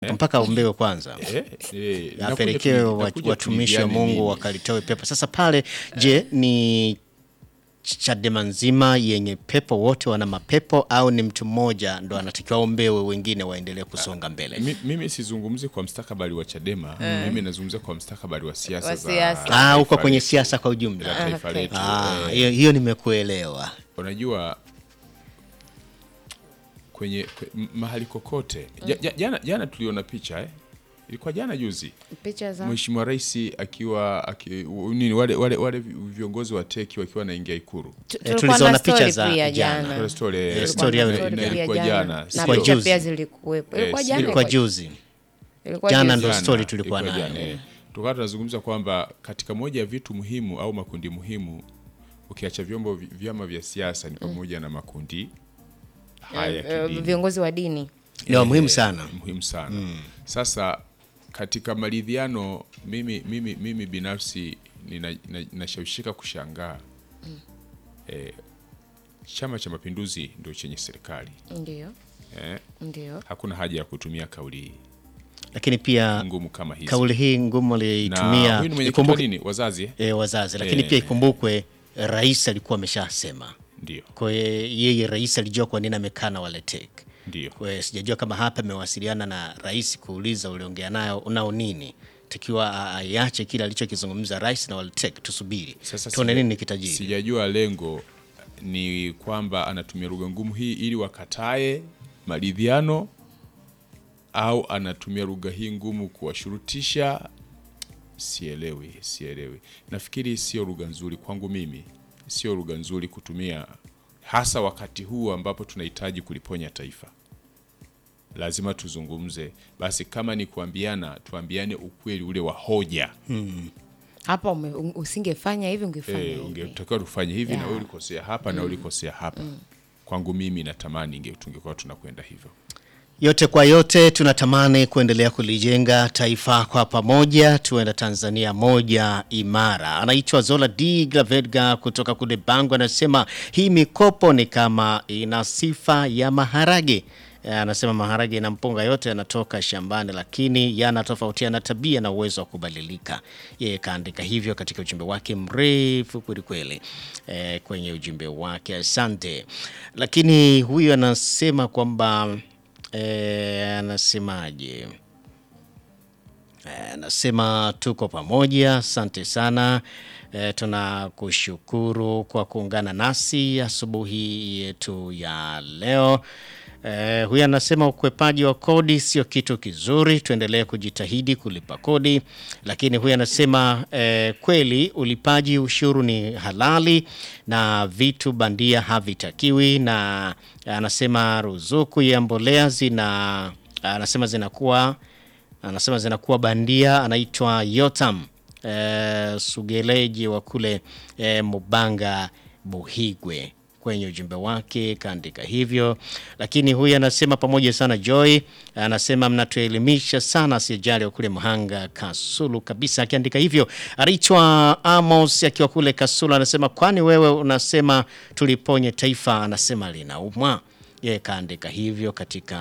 mpaka aombewe kwanza Eh, eh, nakuja apelekewe tu- wa- nakuja watumishi wa tuiviane Mungu nini. wakalitoe pepo. Sasa pale, je, ni Chadema nzima yenye pepo, wote wana mapepo au ni mtu mmoja ndo anatakiwa aombewe, wengine waendelee kusonga mbele? Mi- mimi sizungumzi kwa mstakabali wa Chadema mimi nazungumzia kwa mstakabali wa siasa Wa za siasa. Ah, uko taifa kwenye letu, siasa kwa la ujumla. taifa okay. letu Ah, eh, hiyo hiyo nimekuelewa. unajua kwenye kwe, m- mahali kokote ja, ja, jana, jana tuliona picha eh? ilikuwa jana juzi picha za Mheshimiwa Rais akiwa aki, u- nini wale, wale, wale viongozi wa teki wakiwa wanaingia Ikuru Tu- Eh, tulikuwa tuliziona na picha story za pia jana. jana Kuna story, eh, Eh, na- story na- ya- na- Story na pia ilikuwa jana na sio? Ilikuwa picha juzi. pia zilikuwepo Eh, ilikuwa si- jana Ilikuwa ilikuwa- juzi. ilikuwa Jana juzi. ndo Jana, story tulikuwa ilikuwa nayo. jana, eh. Tukawa tunazungumza kwamba katika moja ya vitu muhimu au makundi muhimu ukiacha vyombo vi- vyama vya siasa ni pamoja na makundi haya ya Eh, kidini. viongozi wa dini Ni wa muhimu sana. muhimu sana sasa katika maridhiano mimi, mimi, mimi binafsi nina- na- nashawishika kushangaa eh, chama cha mapinduzi ndio chenye serikali ndio eh, ndio hakuna haja ya kutumia kauli Lakini pia ngumu kama hizi kauli hii ngumu na aliyoitumia huyu ni mwenyekiti wa ikumbuke nini wazazi eh? e, wazazi, lakini Eh. pia ikumbukwe rais alikuwa ameshasema. ndio Kwa hiyo yeye rais alijua kwa nini amekaa na wale TEC. ndio Kwa hiyo sijajua kama hapa amewasiliana na rais kuuliza uliongea nayo nao nini, takiwa a- aiache kile alichokizungumza rais na wale TEC, tusubiri Sasa tuone sija- nini kitajiri. Sijajua lengo ni kwamba anatumia lugha ngumu hii ili wakatae maridhiano au anatumia lugha hii ngumu kuwashurutisha. Sielewi, sielewi. Nafikiri sio lugha nzuri kwangu mimi, sio lugha nzuri kutumia, hasa wakati huu ambapo tunahitaji kuliponya taifa. Lazima tuzungumze basi, kama ni kuambiana, tuambiane ukweli ule wa hoja. hapa ume- u- usingefanya hivi ungefanya Eh, hivi ungetakiwa tufanye hivi na Yeah. wewe ulikosea hapa na ulikosea hapa. Kwangu mimi natamani inge tungekuwa tunakwenda hivyo. Yote kwa yote, tunatamani kuendelea kulijenga taifa kwa pamoja, tuenda Tanzania moja imara. Anaitwa Zola D Gravedga kutoka kule Bangu, anasema hii mikopo ni kama ina sifa ya maharage. Eh, Anasema maharage na mpunga yote yanatoka shambani, lakini yanatofautiana tabia na uwezo wa kubadilika. Yeye kaandika hivyo katika ujumbe wake mrefu kwelikweli, eh, kwenye ujumbe wake. Asante. Lakini huyu anasema kwamba Eh, anasemaje? Eh, Anasema tuko pamoja, asante sana. Eh, tunakushukuru kwa kuungana nasi asubuhi yetu ya leo. Eh, huyu anasema ukwepaji wa kodi sio kitu kizuri, tuendelee kujitahidi kulipa kodi. Lakini huyu anasema eh, kweli ulipaji ushuru ni halali na vitu bandia havitakiwi, na anasema ruzuku ya mbolea zina anasema zinakuwa anasema zinakuwa bandia. Anaitwa Yotam eh, Sugeleji wa kule eh, Mubanga Buhigwe kwenye ujumbe wake kaandika hivyo. Lakini huyu anasema pamoja sana Joy, anasema mnatuelimisha sana, asijali wa kule Mhanga Kasulu kabisa, akiandika hivyo. Anaitwa Amos akiwa kule Kasulu, anasema kwani wewe unasema tuliponye taifa, anasema linaumwa. Yeye kaandika hivyo katika